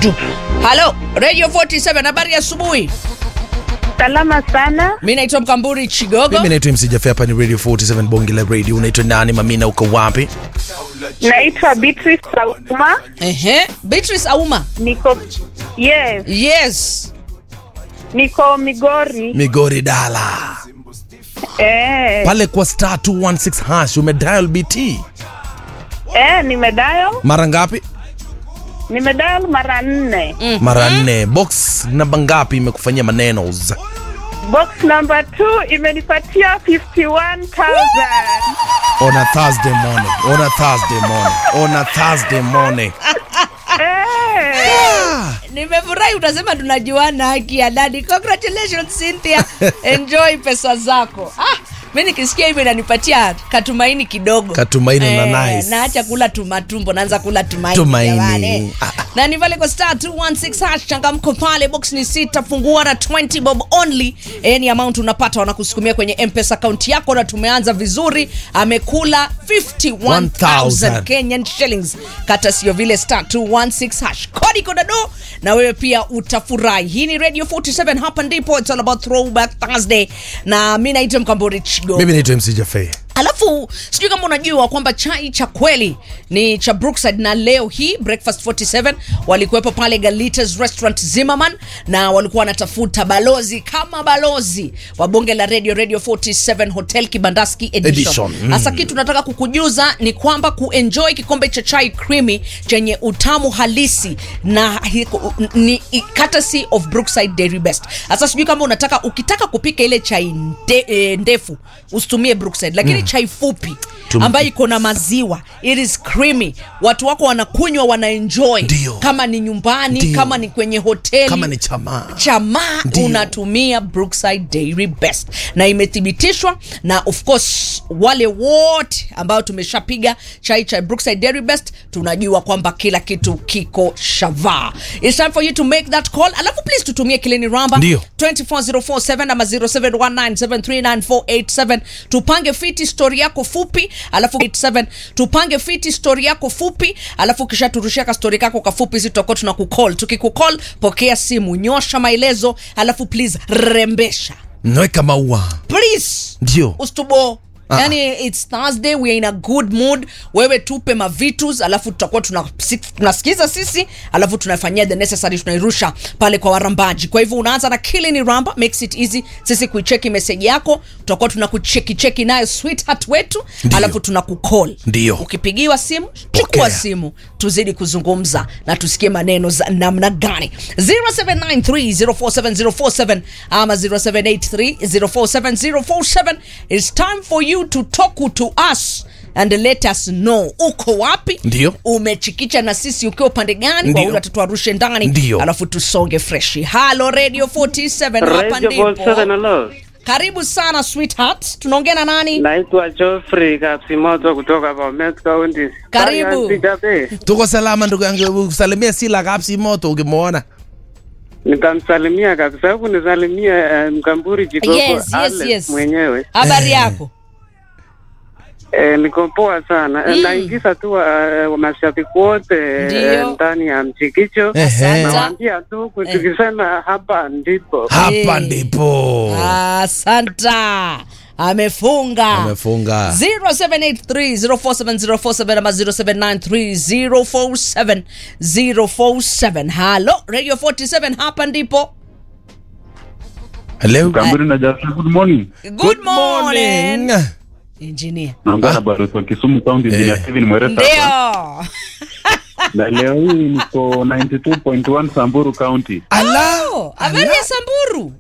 du. Halo, Radio 47 habari ya asubuhi. Salama sana. Mimi naitwa Mkamburi Chigogo. Mimi naitwa MC Jaffe, hapa ni Radio 47 Bonge la Radio. Unaitwa nani mamina, uko wapi? Naitwa Beatrice Sauma. Ehe, Beatrice Auma. Niko yes, Yes. niko Migori. Migori Dala. Eh, Pale kwa star 216 hash umedial BT. eh, nimedial Mara ngapi? nimedial mara nne. Mara nne. Box namba ngapi imekufanyia maneno? Box number 2 imenipatia 51,000. On a Thursday morning. On a Thursday morning. On a Thursday morning. Eh, Nimefurahi utasema tunajuana haki ya dadi. Congratulations Cynthia. Enjoy pesa zako. Ah, mimi nikisikia hivyo inanipatia katumaini kidogo. Katumaini na nice. Naacha kula tumatumbo, naanza kula tumaini. Tumaini. jamani. Ah, ah. Na ni pale kwa star 216 hash changamko pale box ni sita fungua na 20 bob only. Any amount unapata wanakusukumia kwenye M-Pesa account yako na tumeanza vizuri. Amekula 51,000 Kenyan shillings. Kata sio vile star 216 hash. Kodi kodado na wewe pia utafurahi. Hii ni Radio 47 hapa ndipo it's all about throwback Thursday. Na mimi naitwa Mkambori Chigo. Mimi naitwa MC Jaffe. Alafu sijui kama unajua kwamba chai cha kweli ni cha Brookside, na leo hii Breakfast 47 walikuwepo pale Galitas Restaurant Zimmerman, na walikuwa wanatafuta balozi kama balozi wa bonge la radio Radio 47 Hotel Kibandaski Edition. Edition, mm. Sasa kitu nataka kukujuza ni kwamba kuenjoy kikombe cha chai creamy chenye utamu halisi na hi- ni courtesy of Brookside Dairy Best. Sasa sijui kama unataka ukitaka kupika ile chai nde, e, ndefu usitumie Brookside, lakini chai fupi Tum- ambayo iko na maziwa, it is creamy, watu wako wanakunywa wanaenjoy, Ndio. kama ni nyumbani, Ndio. kama ni kwenye hoteli Kama ni chama. chamaa Ndio. unatumia Brookside Dairy Best na imethibitishwa na of course wale wote ambao tumeshapiga chai cha Brookside Dairy Best tunajua kwamba kila kitu kiko shavaa. It's time for you to make that call. Alafu please tutumie kileni ramba Ndio. 24047 ama 0719739487 tupange fiti story yako fupi alafu 87 tupange fiti story yako fupi alafu kisha turushia ka story kako kafupi sisi tutakuwa tunakucall tukikucall pokea simu nyosha maelezo alafu please rembesha Nweka maua. please Ndio. ustubo Ah. yani its thursday we are in a good mood wewe tupe mavitus alafu tutakuwa tuna- si- tunasikiza sisi alafu tunafanyia the necessary tunairusha pale kwa warambaji kwa hivyo unaanza na kilini ramba makes it easy sisi kuicheki meseji yako tutakuwa tunakucheki cheki nayo sweetheart wetu Ndio. alafu tunakucall Ndio. ukipigiwa simu chukua Pokea. simu tuzidi kuzungumza na tusikie maneno za namna gani 0793047047 ama 0783047047 it's time for you to talk to us and let us know uko wapi Ndio. umechikicha na sisi ukiwa upande gani Ndio. waula tutuarushe ndani Ndio. alafu tusonge freshi halo radio 47 hapa Radio ndipo 47 hello. karibu sana sweetheart tunaongea na nani Naitwa Geoffrey Kapsimoto kutoka Bomet County. Karibu. Sijabe. Tuko salama ndugu yangu, usalimia Sila Kapsi moto ukimwona. Nitamsalimia kabisa huku nisalimia uh, Mkamburi Jikoko Yes, yes, Alex yes. mwenyewe. habari yako Eh, niko poa sana. Mm. Naingiza tu uh, mashabiki wote Ndio. eh, ndani ya mchikicho. Ehe. Asante. Nawaambia tu tukisema hapa ndipo. Hapa Eh. ndipo. asanta amefunga Amefunga. 0783047047 ama 0793047047 halo radio 47 hapa ndipo Hello. Kamburi na Jaffa, good morning. good morning engineer Naongea na Barus wa Kisumu County, Engineer Eh. Steven Mweresa hapa. ndio Na leo hii niko 92.1 Samburu County. Ala. Oh, habari ya samburu